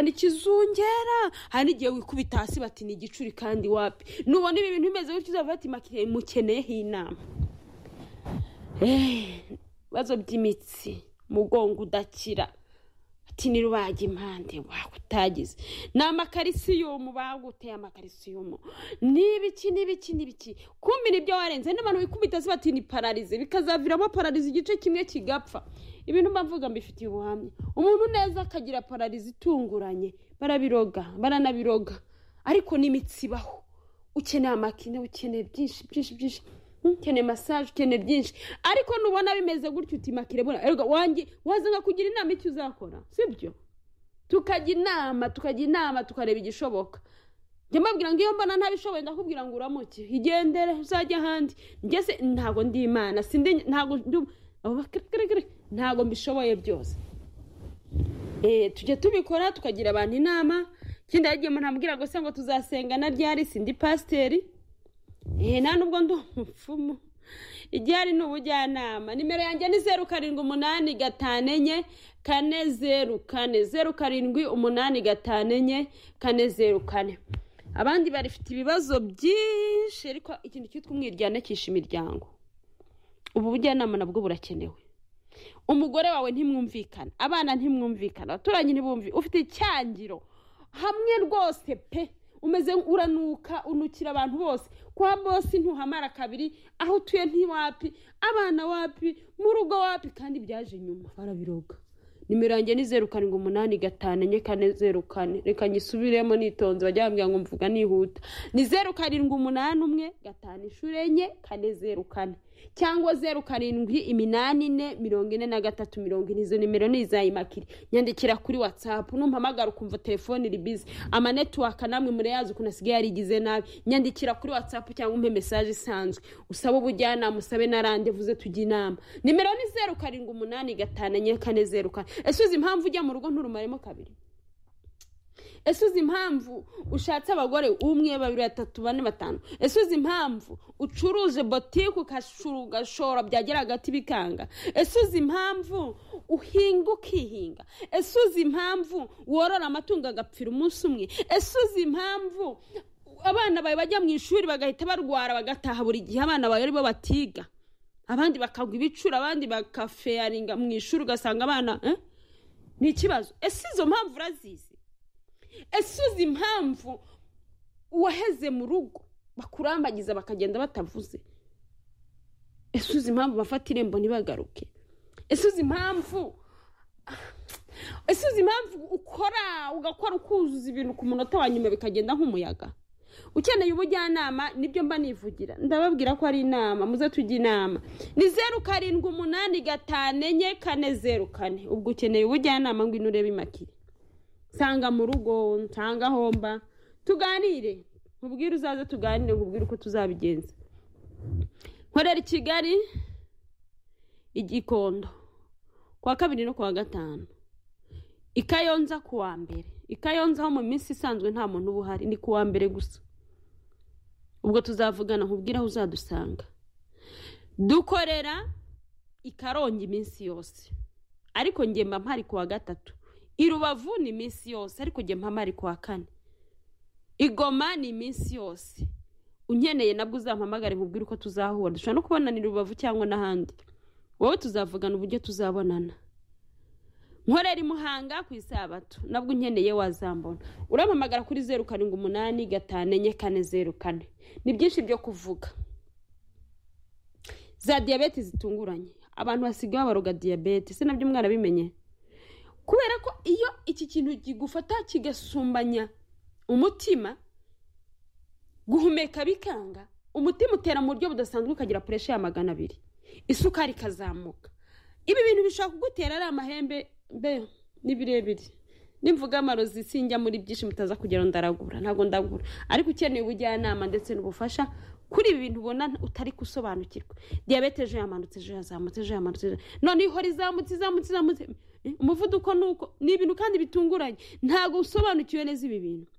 ni ikizungera hari n'igihe wikubita hasi bati ni igicuri kandi wapi nubona ibi bintu bimeze gutyo uzaba bati mukeneyeho inama ibibazo by'imitsi umugongo udakira ati ni rubaga impande utagize ni amakarisiyumu baguteye amakarisiyumu n'ibiki n'ibiki n'ibiki kumira ibyo warenze n'abantu wikubita se bati ni pararize bikazaviramo pararize igice kimwe kigapfa ibintu mbavuga mbifitiye ubuhamya umuntu neza akagira pararize itunguranye barabiroga baranabiroga ariko n'imitsi ibaho ukeneye amakine ukeneye byinshi byinshi byinshi ukeneye masaje ukeneye byinshi ariko nubona bimeze gutyo utimakire bona erega wanjye wazana kugira inama icyo uzakora sibyo tukajya inama tukajya inama tukareba igishoboka njya mbabwira ngo iyo mbona ntabishoboye ndakubwira ngo uramuke igendere uzajye ahandi ngeze ntabwo ndi imana sindi ntabwo ndi ntabwo mbishoboye byose tujya tubikora tukagira abantu inama ikindi yagiye umuntu ambwira ngo se ngo tuzasengana ryari sindi pasiteri nta nubwo ndi umupfumu igihe hari n'ubujyanama nimero yanjye ni zeru karindwi umunani gatanu enye kane zeru kane zeru karindwi umunani gatanu enye kane zeru kane abandi barifite ibibazo byinshi ariko ikintu cyitwa umwiryane cyishe imiryango ubu bujyanama nabwo burakenewe umugore wawe ntimwumvikana abana ntimwumvikana abaturanyi ntibumvi ufite icyangiro hamwe rwose pe umeze uranuka unukira abantu bose kwa bose ntuhamara kabiri aho utuye ntiwapi abana wapi mu rugo wapi kandi byaje nyuma barabiroga nimero yanjye ni zeru karindwi umunani gatanu enye kane zeru kane reka nyisubiremo nitonze bajya bambwira ngo mvuga nihuta ni zeru karindwi umunani umwe gatanu inshuro enye kane zeru kane cyangwa zeru karindwi iminani ine mirongo ine na gatatu mirongo ine izo nimero ni izayimakire nyandikira kuri watsapu numpamagara ukumva telefone iri bizi amanetiwaka namwe murayazi ukuntu asigaye yarigize nabi nyandikira kuri watsapu cyangwa umpe mesaje isanzwe usabe ubujyanama usabe na randevuze tujye inama nimero ni zeru karindwi umunani gatanu enye kane zeru kane ese uzi impamvu ujya mu rugo nturumaremo kabiri ese uzi impamvu ushatse abagore umwe babiri batatu bane batanu ese uzi impamvu ucuruje botike ugashora byagera hagati bikanga ese uzi impamvu uhinga ukihinga ese uzi impamvu worora amatungo agapfira umunsi umwe ese uzi impamvu abana bawe bajya mu ishuri bagahita barwara bagataha buri gihe abana bawe aribo batiga abandi bakagwa ibicuro abandi bakafeyaringa mu ishuri ugasanga abana ni ikibazo ese izo mpamvu urazizi ese uzi impamvu uwaheze mu rugo bakurambagiza bakagenda batavuze ese uzi impamvu bafata irembo ntibagaruke ese uzi impamvu ese uzi impamvu ukora ugakora ukuzuza ibintu ku munota wa nyuma bikagenda nk'umuyaga ukeneye ubujyanama nibyo mba nivugira ndababwira ko ari inama muze tujye inama ni zeru karindwi umunani gatanu enye kane zeru kane ubwo ukeneye ubujyanama ngwino urebe imakire nsanga mu rugo nsanga aho mba tuganire nkubwire uzaze tuganire nkubwire uko tuzabigenza nkorera i kigali igikondo kuwa kabiri no kuwa gatanu i kayonza kuwa mbere i kayonza ho mu minsi isanzwe nta muntu uba uhari ni kuwa mbere gusa ubwo tuzavugana nkubwire aho uzadusanga dukorera i karongi iminsi yose ariko ngemba mpari kuwa gatatu i rubavu ni iminsi yose ariko ujya mpamara ari kuwa kane igoma ni iminsi yose unkeneye nabwo uzampamagare nkubwire uko tuzahura dushobora no kubonana i rubavu cyangwa n'ahandi wowe tuzavugana uburyo tuzabonana nkorera imuhanga ku isabato nabwo unkeneye wazambona urampamagara kuri zeru karindwi umunani gatanu enye kane zeru kane ni byinshi byo kuvuga za diyabete zitunguranye abantu basigaye babaroga diyabete se nabyo umwana abimenye kubera ko iyo iki kintu kigufata kigasumbanya umutima guhumeka bikanga umutima utera mu buryo budasanzwe ukagira puresha ya magana abiri isukari ikazamuka ibi bintu bishobora kugutera ari amahembe mbe ni birebire nimvuga amarozi sinjya muri byinshi mutaza kugera ndaragura ntabwo ndagura ariko ukeneye ubujyanama ndetse n'ubufasha kuri ibi bintu ubona utari gusobanukirwa diyabete ejo yamanutse ejo yazamutse ejo yamanutse ejo noneho ihora izamutse izamutse izamutse umuvuduko ni uko ni ibintu kandi bitunguranye ntabwo usobanukiwe neza ibi bintu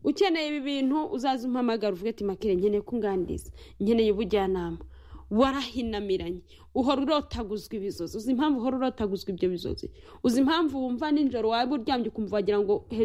ukeneye ibi bintu uzaze umpamagara uvuge ati makire nkeneye kunganiriza nkeneye ubujyanama warahinamiranye uhora urotaguzwa ibizozi uzi impamvu uhora urotaguzwa ibyo bizozi uzi impamvu wumva nijoro waba uryamye ukumva wagira ngo hejuru